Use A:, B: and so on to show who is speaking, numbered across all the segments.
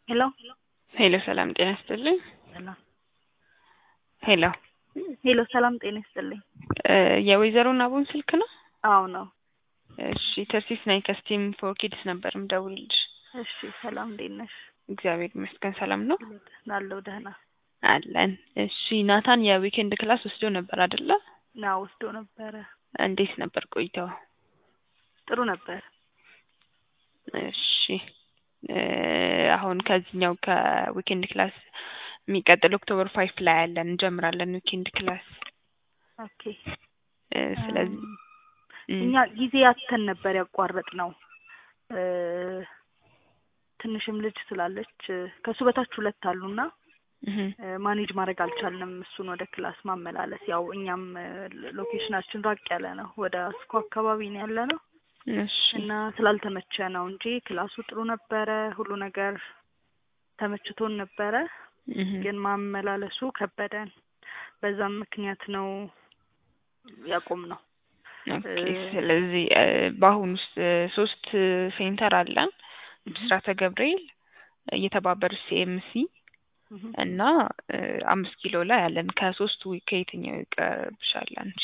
A: ሄሎ
B: ሄሎ ሰላም ጤና ይስጥልኝ።
A: ሰላም
B: ሄሎ
A: ሄሎ ሰላም ጤና ይስጥልኝ።
B: እ የወይዘሮ ናቡን ስልክ ነው?
A: አዎ ነው።
B: እሺ ተርሲስ ነኝ ከስቲም ፎር ኪድስ ነበር ምደውልልሽ።
A: እሺ ሰላም እንዴት ነሽ?
B: እግዚአብሔር ይመስገን ሰላም ነው
A: አለሁ ደህና።
B: አለን። እሺ ናታን የዊኬንድ ክላስ ወስዶ ነበር አይደለ?
A: ና ወስዶ ነበረ።
B: እንዴት ነበር ቆይተው?
A: ጥሩ ነበር።
B: እሺ እ አሁን ከዚህኛው ከዊኬንድ ክላስ የሚቀጥል ኦክቶበር ፋይፍ ላይ ያለን እንጀምራለን ዊኬንድ ክላስ
A: ኦኬ
B: እ ስለዚህ
A: እም፣ እኛ ጊዜ አተን ነበር ያቋረጥ ነው እ ትንሽም ልጅ ስላለች እ ከሱ በታች ሁለት አሉና
B: እህ
A: እ ማኔጅ ማድረግ አልቻልንም እሱን ወደ ክላስ ማመላለስ። ያው እኛም እ ሎኬሽናችን ራቅ ያለ ነው፣ ወደ አስኮ አካባቢ ነው ያለ ነው
B: እሺ
A: እና ስላልተመቸ ነው እንጂ ክላሱ ጥሩ ነበረ፣ ሁሉ ነገር ተመችቶን ነበረ።
B: እህ
A: ግን ማመላለሱ ከበደን። በዛም ምክንያት ነው ያቆም ነው።
B: ኦኬ
A: እ
B: ስለዚህ እ በአሁኑ ውስጥ እ ሶስት ሴንተር አለን ብስራተ ገብርኤል እየተባበሩት ሲኤምሲ
A: እህ
B: እና እ አምስት ኪሎ ላይ አለን። ከሶስቱ ከየትኛው ይቀርብሻል አንቺ?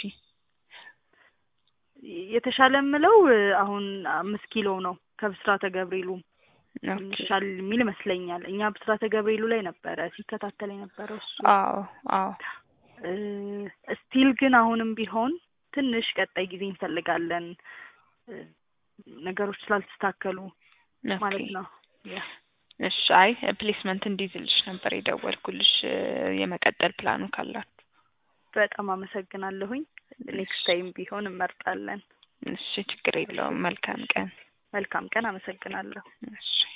A: የተሻለ የምለው እ አሁን አምስት ኪሎ ነው ከብስራተ ገብርኤሉም
B: ኦኬ
A: ይሻል የሚል ይመስለኛል። እኛ ብስራተ ገብርኤሉ ላይ ነበረ ሲከታተል የነበረው እሱ።
B: አዎ አዎ
A: እ ስቲል ግን አሁንም ቢሆን ትንሽ ቀጣይ ጊዜ እንፈልጋለን እ ነገሮች ስላልተስተካከሉ
B: ኦኬ
A: ማለት ነው። ያ
B: እሺ አይ ፕሌስመንት እንዲይዝልሽ ነበር የደወልኩልሽ እ የመቀጠል ፕላኑ ካላችሁ።
A: በጣም አመሰግናለሁኝ። ኔክስት ታይም ቢሆን እንመርጣለን።
B: እሺ ችግር የለውም። መልካም ቀን።
A: መልካም ቀን። አመሰግናለሁ።
B: እሺ